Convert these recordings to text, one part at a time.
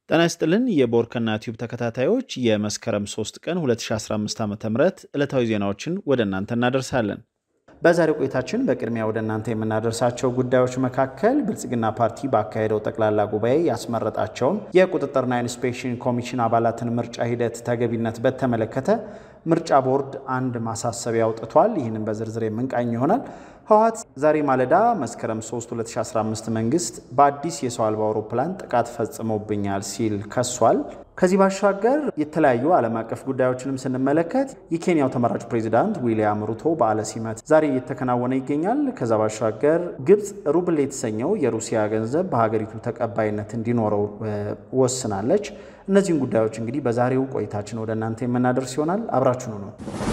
ጤና ይስጥልን የቦርከና ቲዩብ ተከታታዮች የመስከረም 3 ቀን 2015 ዓ ም ዕለታዊ ዜናዎችን ወደ እናንተ እናደርሳለን። በዛሬው ቆይታችን በቅድሚያ ወደ እናንተ የምናደርሳቸው ጉዳዮች መካከል ብልጽግና ፓርቲ ባካሄደው ጠቅላላ ጉባኤ ያስመረጣቸውን የቁጥጥርና ኢንስፔክሽን ኮሚሽን አባላትን ምርጫ ሂደት ተገቢነት በተመለከተ ምርጫ ቦርድ አንድ ማሳሰቢያ አውጥቷል። ይህንን በዝርዝር የምንቃኝ ይሆናል። ህወሓት ዛሬ ማለዳ መስከረም 3 2015 መንግስት በአዲስ የሰው አልባ አውሮፕላን ጥቃት ፈጽሞብኛል ሲል ከሷል። ከዚህ ባሻገር የተለያዩ ዓለም አቀፍ ጉዳዮችንም ስንመለከት የኬንያው ተመራጩ ፕሬዚዳንት ዊሊያም ሩቶ በዓለ ሲመት ዛሬ እየተከናወነ ይገኛል። ከዛ ባሻገር ግብፅ ሩብል የተሰኘው የሩሲያ ገንዘብ በሀገሪቱ ተቀባይነት እንዲኖረው ወስናለች። እነዚህን ጉዳዮች እንግዲህ በዛሬው ቆይታችን ወደ እናንተ የምናደርስ ይሆናል። አብራችኑ ነው።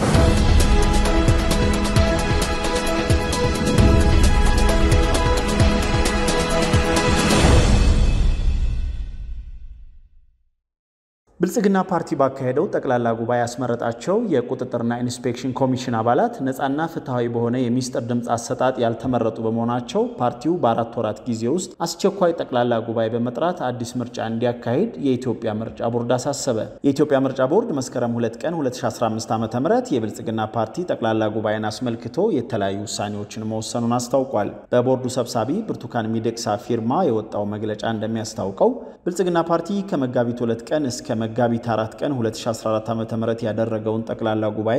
ብልጽግና ፓርቲ ባካሄደው ጠቅላላ ጉባኤ ያስመረጣቸው የቁጥጥርና ኢንስፔክሽን ኮሚሽን አባላት ነፃና ፍትሐዊ በሆነ የሚስጥር ድምፅ አሰጣጥ ያልተመረጡ በመሆናቸው ፓርቲው በአራት ወራት ጊዜ ውስጥ አስቸኳይ ጠቅላላ ጉባኤ በመጥራት አዲስ ምርጫ እንዲያካሂድ የኢትዮጵያ ምርጫ ቦርድ አሳሰበ። የኢትዮጵያ ምርጫ ቦርድ መስከረም 2 ቀን 2015 ዓ ም የብልጽግና ፓርቲ ጠቅላላ ጉባኤን አስመልክቶ የተለያዩ ውሳኔዎችን መወሰኑን አስታውቋል። በቦርዱ ሰብሳቢ ብርቱካን ሚደቅሳ ፊርማ የወጣው መግለጫ እንደሚያስታውቀው ብልጽግና ፓርቲ ከመጋቢት 2 ቀን እስከ መጋቢት 4 ቀን 2014 ዓ.ም ያደረገውን ጠቅላላ ጉባኤ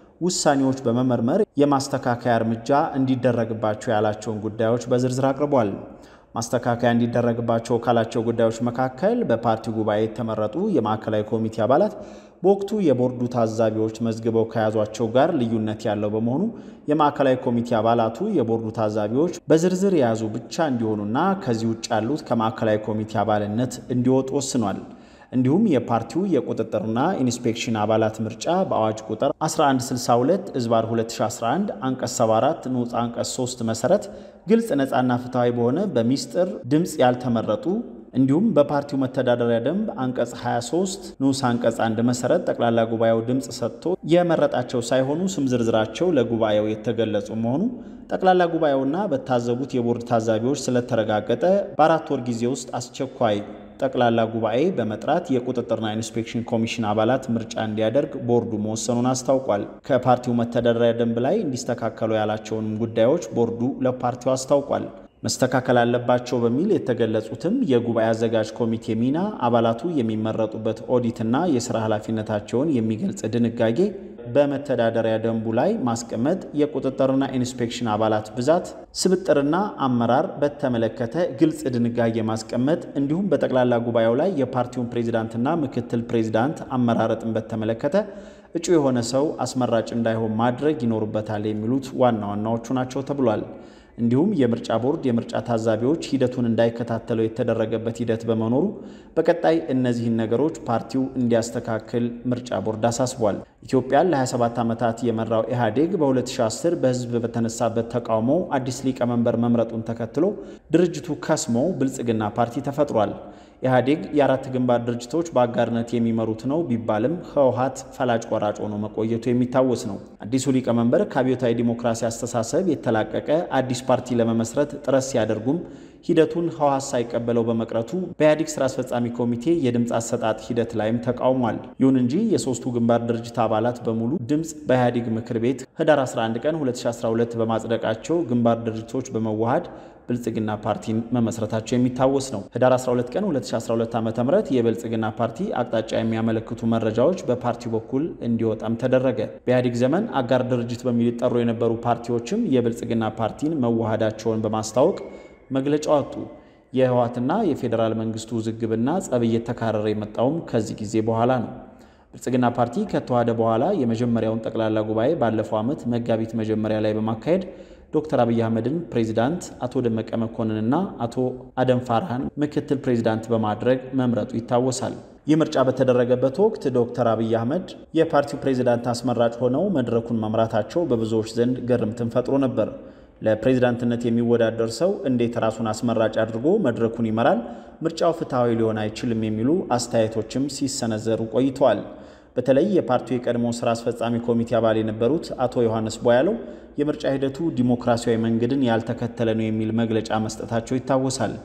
ውሳኔዎች በመመርመር የማስተካከያ እርምጃ እንዲደረግባቸው ያላቸውን ጉዳዮች በዝርዝር አቅርቧል። ማስተካከያ እንዲደረግባቸው ካላቸው ጉዳዮች መካከል በፓርቲው ጉባኤ የተመረጡ የማዕከላዊ ኮሚቴ አባላት በወቅቱ የቦርዱ ታዛቢዎች መዝግበው ከያዟቸው ጋር ልዩነት ያለው በመሆኑ የማዕከላዊ ኮሚቴ አባላቱ የቦርዱ ታዛቢዎች በዝርዝር የያዙ ብቻ እንዲሆኑና ከዚህ ውጭ ያሉት ከማዕከላዊ ኮሚቴ አባልነት እንዲወጡ ወስኗል። እንዲሁም የፓርቲው የቁጥጥርና ኢንስፔክሽን አባላት ምርጫ በአዋጅ ቁጥር 1162 እዝባር 2011 አንቀጽ 74 ንዑስ አንቀጽ 3 መሰረት ግልጽ ነፃና ፍትሐዊ በሆነ በሚስጥር ድምፅ ያልተመረጡ እንዲሁም በፓርቲው መተዳደሪያ ደንብ አንቀጽ 23 ንዑስ አንቀጽ 1 መሰረት ጠቅላላ ጉባኤው ድምፅ ሰጥቶ የመረጣቸው ሳይሆኑ ስም ዝርዝራቸው ለጉባኤው የተገለጹ መሆኑ ጠቅላላ ጉባኤውና በታዘቡት የቦርድ ታዛቢዎች ስለተረጋገጠ በአራት ወር ጊዜ ውስጥ አስቸኳይ ጠቅላላ ጉባኤ በመጥራት የቁጥጥርና ኢንስፔክሽን ኮሚሽን አባላት ምርጫ እንዲያደርግ ቦርዱ መወሰኑን አስታውቋል። ከፓርቲው መተዳደሪያ ደንብ ላይ እንዲስተካከሉ ያላቸውንም ጉዳዮች ቦርዱ ለፓርቲው አስታውቋል። መስተካከል አለባቸው በሚል የተገለጹትም የጉባኤ አዘጋጅ ኮሚቴ ሚና፣ አባላቱ የሚመረጡበት ኦዲትና የስራ ኃላፊነታቸውን የሚገልጽ ድንጋጌ በመተዳደሪያ ደንቡ ላይ ማስቀመጥ፣ የቁጥጥርና ኢንስፔክሽን አባላት ብዛት፣ ስብጥርና አመራር በተመለከተ ግልጽ ድንጋጌ ማስቀመጥ እንዲሁም በጠቅላላ ጉባኤው ላይ የፓርቲውን ፕሬዚዳንትና ምክትል ፕሬዚዳንት አመራረጥን በተመለከተ እጩ የሆነ ሰው አስመራጭ እንዳይሆን ማድረግ ይኖርበታል የሚሉት ዋና ዋናዎቹ ናቸው ተብሏል። እንዲሁም የምርጫ ቦርድ የምርጫ ታዛቢዎች ሂደቱን እንዳይከታተለው የተደረገበት ሂደት በመኖሩ በቀጣይ እነዚህን ነገሮች ፓርቲው እንዲያስተካክል ምርጫ ቦርድ አሳስቧል። ኢትዮጵያን ለ27 ዓመታት የመራው ኢህአዴግ በ2010 በህዝብ በተነሳበት ተቃውሞ አዲስ ሊቀመንበር መምረጡን ተከትሎ ድርጅቱ ከስሞ ብልጽግና ፓርቲ ተፈጥሯል። ኢህአዴግ የአራት ግንባር ድርጅቶች በአጋርነት የሚመሩት ነው ቢባልም ህወሓት ፈላጭ ቆራጭ ሆኖ መቆየቱ የሚታወስ ነው። አዲሱ ሊቀመንበር ከአብዮታዊ ዲሞክራሲ አስተሳሰብ የተላቀቀ አዲስ ፓርቲ ለመመስረት ጥረት ሲያደርጉም ሂደቱን ህወሓት ሳይቀበለው በመቅረቱ በኢህአዴግ ስራ አስፈጻሚ ኮሚቴ የድምፅ አሰጣጥ ሂደት ላይም ተቃውሟል። ይሁን እንጂ የሶስቱ ግንባር ድርጅት አባላት በሙሉ ድምፅ በኢህአዴግ ምክር ቤት ህዳር 11 ቀን 2012 በማጽደቃቸው ግንባር ድርጅቶች በመዋሃድ ብልጽግና ፓርቲን መመስረታቸው የሚታወስ ነው። ህዳር 12 ቀን 2012 ዓ ም የብልጽግና ፓርቲ አቅጣጫ የሚያመለክቱ መረጃዎች በፓርቲው በኩል እንዲወጣም ተደረገ። በኢህአዴግ ዘመን አጋር ድርጅት በሚል ይጠሩ የነበሩ ፓርቲዎችም የብልጽግና ፓርቲን መዋሃዳቸውን በማስታወቅ መግለጫ ወጡ። የህወሓትና የፌዴራል መንግስቱ ውዝግብና ጸብ እየተካረረ የመጣውም ከዚህ ጊዜ በኋላ ነው። ብልጽግና ፓርቲ ከተዋሃደ በኋላ የመጀመሪያውን ጠቅላላ ጉባኤ ባለፈው ዓመት መጋቢት መጀመሪያ ላይ በማካሄድ ዶክተር አብይ አህመድን ፕሬዚዳንት፣ አቶ ደመቀ መኮንንና አቶ አደም ፋርሃን ምክትል ፕሬዚዳንት በማድረግ መምረጡ ይታወሳል። ይህ ምርጫ በተደረገበት ወቅት ዶክተር አብይ አህመድ የፓርቲው ፕሬዚዳንት አስመራጭ ሆነው መድረኩን መምራታቸው በብዙዎች ዘንድ ግርምትን ፈጥሮ ነበር። ለፕሬዚዳንትነት የሚወዳደር ሰው እንዴት ራሱን አስመራጭ አድርጎ መድረኩን ይመራል? ምርጫው ፍትሐዊ ሊሆን አይችልም የሚሉ አስተያየቶችም ሲሰነዘሩ ቆይተዋል። በተለይ የፓርቲው የቀድሞ ስራ አስፈጻሚ ኮሚቴ አባል የነበሩት አቶ ዮሐንስ ቦያለው የምርጫ ሂደቱ ዲሞክራሲያዊ መንገድን ያልተከተለ ነው የሚል መግለጫ መስጠታቸው ይታወሳል።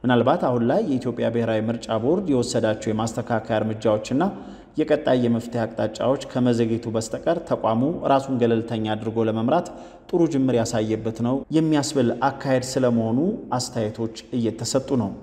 ምናልባት አሁን ላይ የኢትዮጵያ ብሔራዊ ምርጫ ቦርድ የወሰዳቸው የማስተካከያ እርምጃዎችና የቀጣይ የመፍትሄ አቅጣጫዎች ከመዘግየቱ በስተቀር ተቋሙ ራሱን ገለልተኛ አድርጎ ለመምራት ጥሩ ጅምር ያሳየበት ነው የሚያስብል አካሄድ ስለመሆኑ አስተያየቶች እየተሰጡ ነው።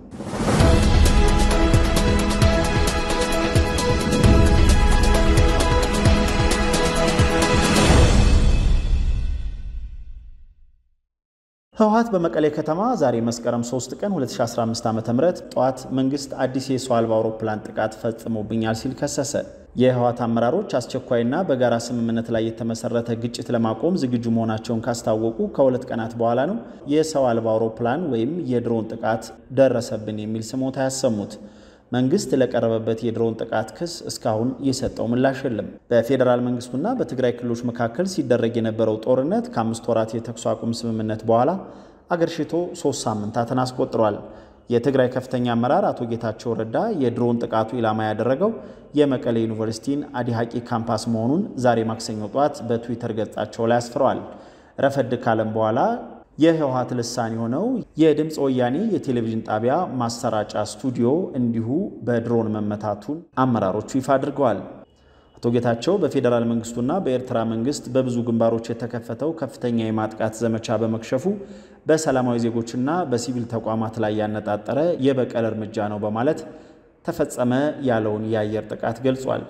ህወሓት በመቀሌ ከተማ ዛሬ መስከረም 3 ቀን 2015 ዓ.ም ጠዋት መንግስት አዲስ የሰው አልባ አውሮፕላን ጥቃት ፈጽሞብኛል ሲል ከሰሰ። የህወሓት አመራሮች አስቸኳይና በጋራ ስምምነት ላይ የተመሰረተ ግጭት ለማቆም ዝግጁ መሆናቸውን ካስታወቁ ከሁለት ቀናት በኋላ ነው የሰው አልባ አውሮፕላን ወይም የድሮን ጥቃት ደረሰብን የሚል ስሞታ ያሰሙት። መንግስት ለቀረበበት የድሮን ጥቃት ክስ እስካሁን የሰጠው ምላሽ የለም። በፌዴራል መንግስቱና በትግራይ ክልሎች መካከል ሲደረግ የነበረው ጦርነት ከአምስት ወራት የተኩስ አቁም ስምምነት በኋላ አገርሽቶ ሶስት ሳምንታትን አስቆጥሯል። የትግራይ ከፍተኛ አመራር አቶ ጌታቸው ረዳ የድሮን ጥቃቱ ኢላማ ያደረገው የመቀሌ ዩኒቨርሲቲን አዲሃቂ ካምፓስ መሆኑን ዛሬ ማክሰኞ ጠዋት በትዊተር ገጻቸው ላይ አስፍረዋል። ረፈድ ካለም በኋላ የህወሓት ልሳን የሆነው የድምፅ ወያኔ የቴሌቪዥን ጣቢያ ማሰራጫ ስቱዲዮ እንዲሁ በድሮን መመታቱን አመራሮቹ ይፋ አድርገዋል። አቶ ጌታቸው በፌዴራል መንግስቱና በኤርትራ መንግስት በብዙ ግንባሮች የተከፈተው ከፍተኛ የማጥቃት ዘመቻ በመክሸፉ በሰላማዊ ዜጎችና በሲቪል ተቋማት ላይ ያነጣጠረ የበቀል እርምጃ ነው በማለት ተፈጸመ ያለውን የአየር ጥቃት ገልጿል።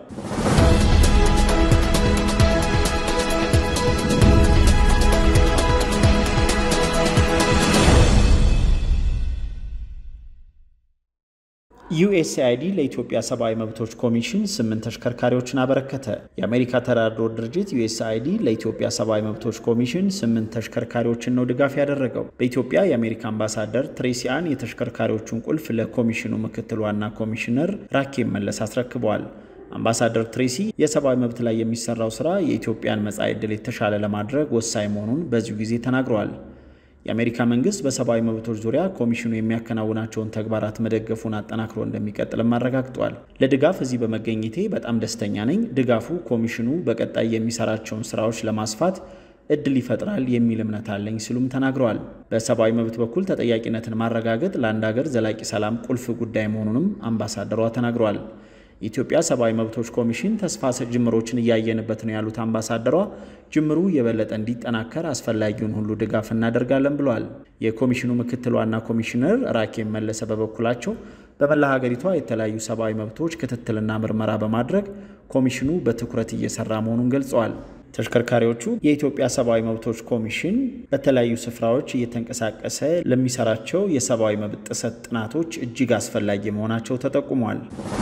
ዩኤስአይዲ ለኢትዮጵያ ሰብአዊ መብቶች ኮሚሽን ስምንት ተሽከርካሪዎችን አበረከተ። የአሜሪካ ተራድኦ ድርጅት ዩኤስአይዲ ለኢትዮጵያ ሰብአዊ መብቶች ኮሚሽን ስምንት ተሽከርካሪዎችን ነው ድጋፍ ያደረገው። በኢትዮጵያ የአሜሪካ አምባሳደር ትሬሲያን የተሽከርካሪዎቹን ቁልፍ ለኮሚሽኑ ምክትል ዋና ኮሚሽነር ራኬብ መለስ አስረክበዋል። አምባሳደር ትሬሲ የሰብአዊ መብት ላይ የሚሰራው ስራ የኢትዮጵያን መጻኢ ዕድል የተሻለ ለማድረግ ወሳኝ መሆኑን በዚሁ ጊዜ ተናግረዋል። የአሜሪካ መንግስት በሰብአዊ መብቶች ዙሪያ ኮሚሽኑ የሚያከናውናቸውን ተግባራት መደገፉን አጠናክሮ እንደሚቀጥልም አረጋግጧል። ለድጋፍ እዚህ በመገኘቴ በጣም ደስተኛ ነኝ። ድጋፉ ኮሚሽኑ በቀጣይ የሚሰራቸውን ስራዎች ለማስፋት እድል ይፈጥራል የሚል እምነት አለኝ ሲሉም ተናግረዋል። በሰብአዊ መብት በኩል ተጠያቂነትን ማረጋገጥ ለአንድ ሀገር ዘላቂ ሰላም ቁልፍ ጉዳይ መሆኑንም አምባሳደሯ ተናግረዋል። የኢትዮጵያ ሰብአዊ መብቶች ኮሚሽን ተስፋ ሰጭ ጅምሮችን እያየንበት ነው ያሉት አምባሳደሯ ጅምሩ የበለጠ እንዲጠናከር አስፈላጊውን ሁሉ ድጋፍ እናደርጋለን ብለዋል። የኮሚሽኑ ምክትል ዋና ኮሚሽነር ራኬብ መለሰ በበኩላቸው በመላ ሀገሪቷ የተለያዩ ሰብአዊ መብቶች ክትትልና ምርመራ በማድረግ ኮሚሽኑ በትኩረት እየሰራ መሆኑን ገልጸዋል። ተሽከርካሪዎቹ የኢትዮጵያ ሰብአዊ መብቶች ኮሚሽን በተለያዩ ስፍራዎች እየተንቀሳቀሰ ለሚሰራቸው የሰብአዊ መብት ጥሰት ጥናቶች እጅግ አስፈላጊ መሆናቸው ተጠቁሟል።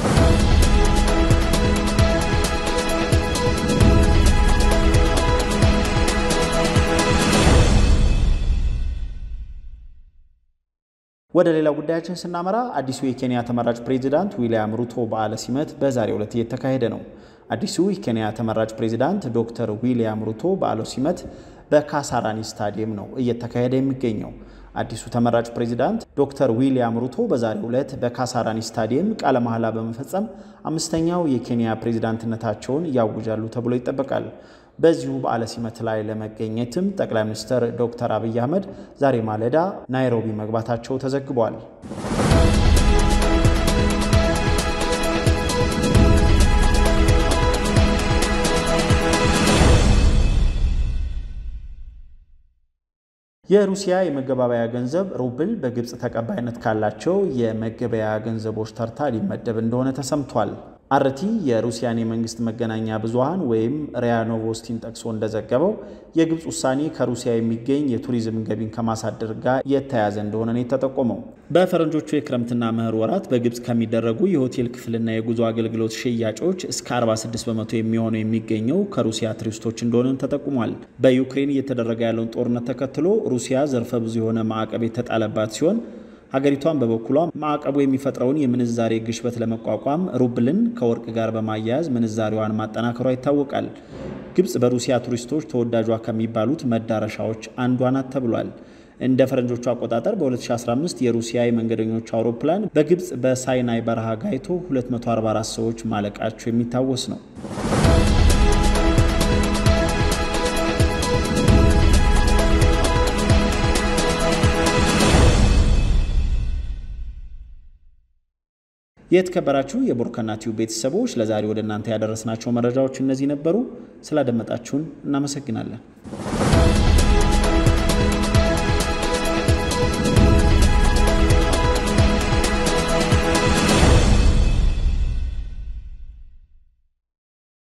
ወደ ሌላ ጉዳያችን ስናመራ አዲሱ የኬንያ ተመራጭ ፕሬዚዳንት ዊልያም ሩቶ በዓለ ሲመት በዛሬው ዕለት እየተካሄደ ነው። አዲሱ የኬንያ ተመራጭ ፕሬዚዳንት ዶክተር ዊልያም ሩቶ በዓለ ሲመት በካሳራኒ ስታዲየም ነው እየተካሄደ የሚገኘው። አዲሱ ተመራጭ ፕሬዚዳንት ዶክተር ዊልያም ሩቶ በዛሬው ዕለት በካሳራኒ ስታዲየም ቃለ መሐላ በመፈጸም አምስተኛው የኬንያ ፕሬዚዳንትነታቸውን ያውጃሉ ተብሎ ይጠበቃል። በዚሁ በዓለ ሲመት ላይ ለመገኘትም ጠቅላይ ሚኒስትር ዶክተር አብይ አህመድ ዛሬ ማለዳ ናይሮቢ መግባታቸው ተዘግቧል። የሩሲያ የመገባበያ ገንዘብ ሩብል በግብፅ ተቀባይነት ካላቸው የመገበያ ገንዘቦች ተርታ ሊመደብ እንደሆነ ተሰምቷል። አርቲ የሩሲያን የመንግስት መገናኛ ብዙሃን ወይም ሪያ ኖቮስቲን ጠቅሶ እንደዘገበው የግብፅ ውሳኔ ከሩሲያ የሚገኝ የቱሪዝም ገቢን ከማሳደር ጋር የተያያዘ እንደሆነ ነው የተጠቆመው። በፈረንጆቹ የክረምትና መኸር ወራት በግብፅ ከሚደረጉ የሆቴል ክፍልና የጉዞ አገልግሎት ሽያጮች እስከ 46 በመቶ የሚሆነው የሚገኘው ከሩሲያ ቱሪስቶች እንደሆነ ተጠቁሟል። በዩክሬን እየተደረገ ያለውን ጦርነት ተከትሎ ሩሲያ ዘርፈ ብዙ የሆነ ማዕቀብ የተጣለባት ሲሆን ሀገሪቷን በበኩሏ ማዕቀቡ የሚፈጥረውን የምንዛሬ ግሽበት ለመቋቋም ሩብልን ከወርቅ ጋር በማያያዝ ምንዛሬዋን ማጠናከሯ ይታወቃል። ግብፅ በሩሲያ ቱሪስቶች ተወዳጇ ከሚባሉት መዳረሻዎች አንዷ ናት ተብሏል። እንደ ፈረንጆቹ አቆጣጠር በ2015 የሩሲያ የመንገደኞች አውሮፕላን በግብፅ በሳይናይ በረሃ ጋይቶ 244 ሰዎች ማለቃቸው የሚታወስ ነው። የተከበራችሁ የቦርከና ቲዩብ ቤተሰቦች ለዛሬ ወደ እናንተ ያደረስናቸው መረጃዎች እነዚህ ነበሩ። ስላደመጣችሁን እናመሰግናለን።